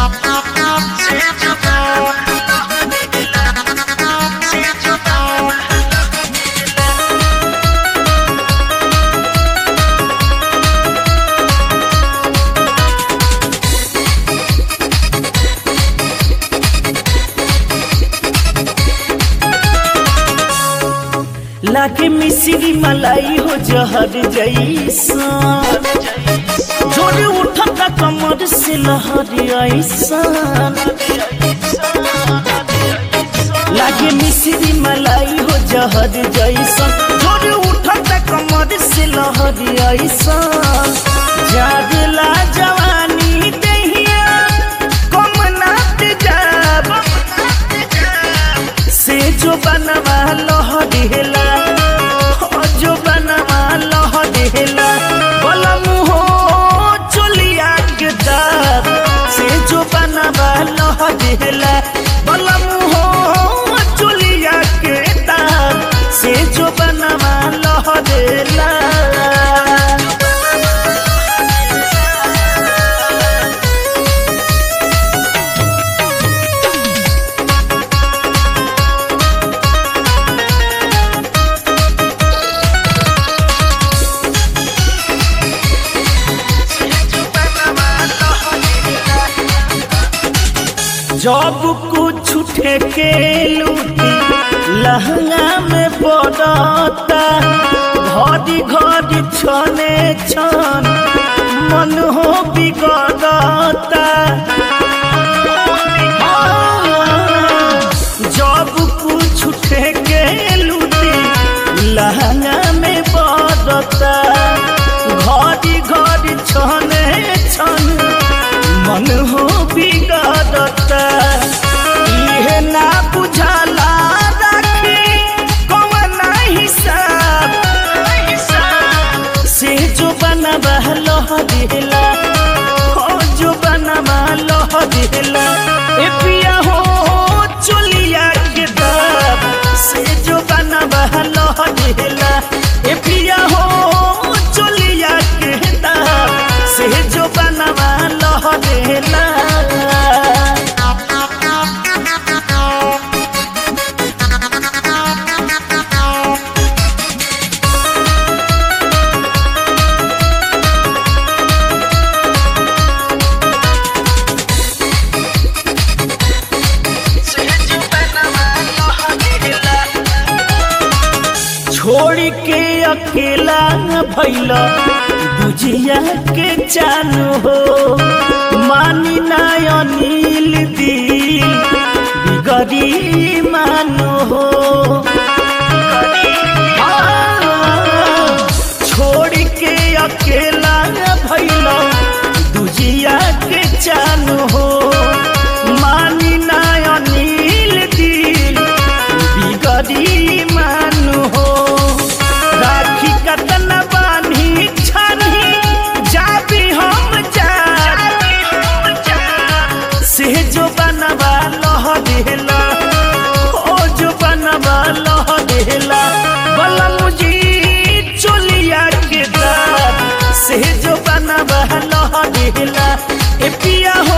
लागे मिश्री मलाई हो जहर जैसा जोर उठता कमर से लहर ऐसा लागे मिश्री मलाई हो जहर जैसा जोर उठता कमर से लहर ऐसा जागला जवानी दहिया कम नात जाब से जो बनवा लहरेला जो बनवा लहरेला बलम हो चलिया के दाब से जो बनवा लहरेला बलम हो चलिया के दाब से जो बनवा लहरेला जब कुछ ठेके लूटी लहंगा में पड़ता घड़ी घड़ी छने छन मन हो बिगड़ता जब कुछ ठेके लूटी लहंगा में पड़ता घड़ी घड़ी छने छन मन हो बिगड़ता इहे ना बुझाला राखी कौन हिसाब से जो बनवा लह दिला हो जो बनवा लह दिला ए पिया हो चुलिया के दाब से जो बनवा लह दिला ए पिया हो चुलिया के दाब से जो बनवा लह दिला छोड़ के अकेला भैला बुझिया के चालू हो मानी ना अनिल दिल बिगड़ी मानो हो छोड़ के अकेला भैला दुजिया के चालू हो मानी ना अनिल दिल बिगड़ी मानु हो राखी कतन बानी छानी जाबी हम जा से जो बनवा लह देला ओ जो बनवा लह देला बलम जी चोलिया के दाब से जो बनवा लह देला ए पिया हो